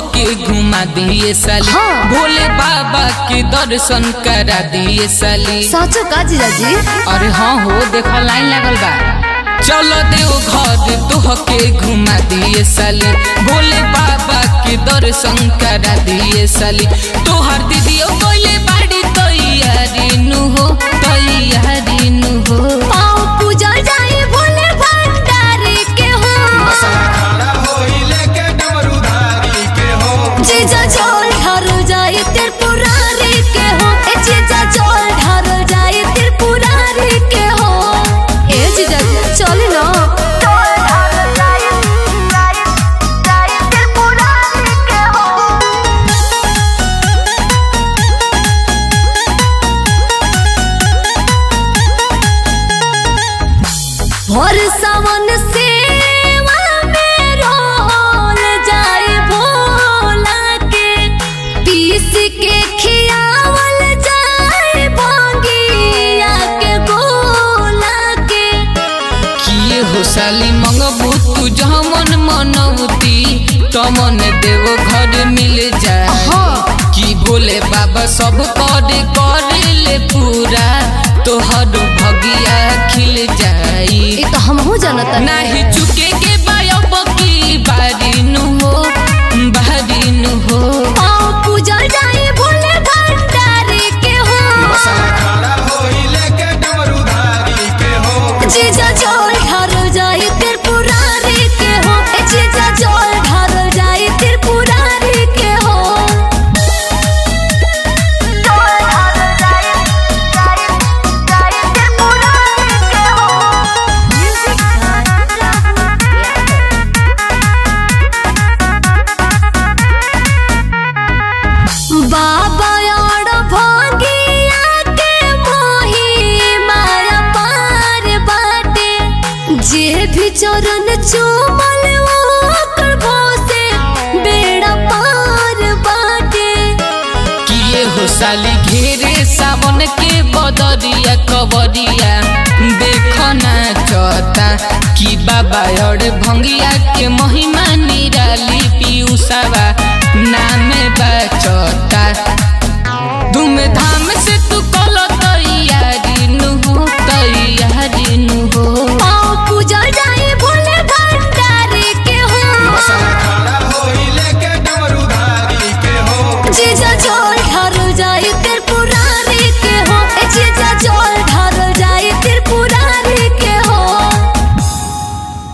के घुमा दिए साली हाँ। भोले बाबा के दर्शन करा दिए साली साचो का जीजाजी अरे हाँ हो देखो लाइन लगल बा चलो देव घर तोह के घुमा दिए साली भोले बाबा के दर्शन करा दिए साली तोहर दीदियो बोले बाड़ी तैयारी नु हो तैयारी नु हो पाँव पूजा जाए भोले भंडारी के हो खड़ा होई लेके डमरूधारी के हो जीजा जोल ढारो जाए त्रिपुरारी के हो ए जीजा जोल ढारो जाए त्रिपुरारी के हो ए जीजा चले ना भोर सावन सेवा में रोल जाए भोला के पीस के खियावल जाए भोगिया के गोला के किए हो साली मंगबू तू जहाँ मन मनौती तमन देव घर मिल जाए हाँ। कि भोले बाबा सब कर करे ले पूरा तोहर भगिया खिल जाई ये तो हम हो जानता नाही चुके के बायब की बारी नु हो बारी नु हो पाँव पूजा जाए भोले भंडारी के हो खड़ा होई लेके डमरूधारी के हो जीजा जोल ढारो जाए त्रिपुरारी के हो ए जीजा जोल ढारो जाए त्रिपुरारी के हो बाबा और भोगिया के मोही माया पार बाटे जे भी चरण चूमल ओकर भोसे बेड़ा पार बाटे किए हो साली घेरे सावन के बदरिया कबरिया देखना चता कि बाबा और भंगिया के महिमा निराली पीयूसावा नाम बचता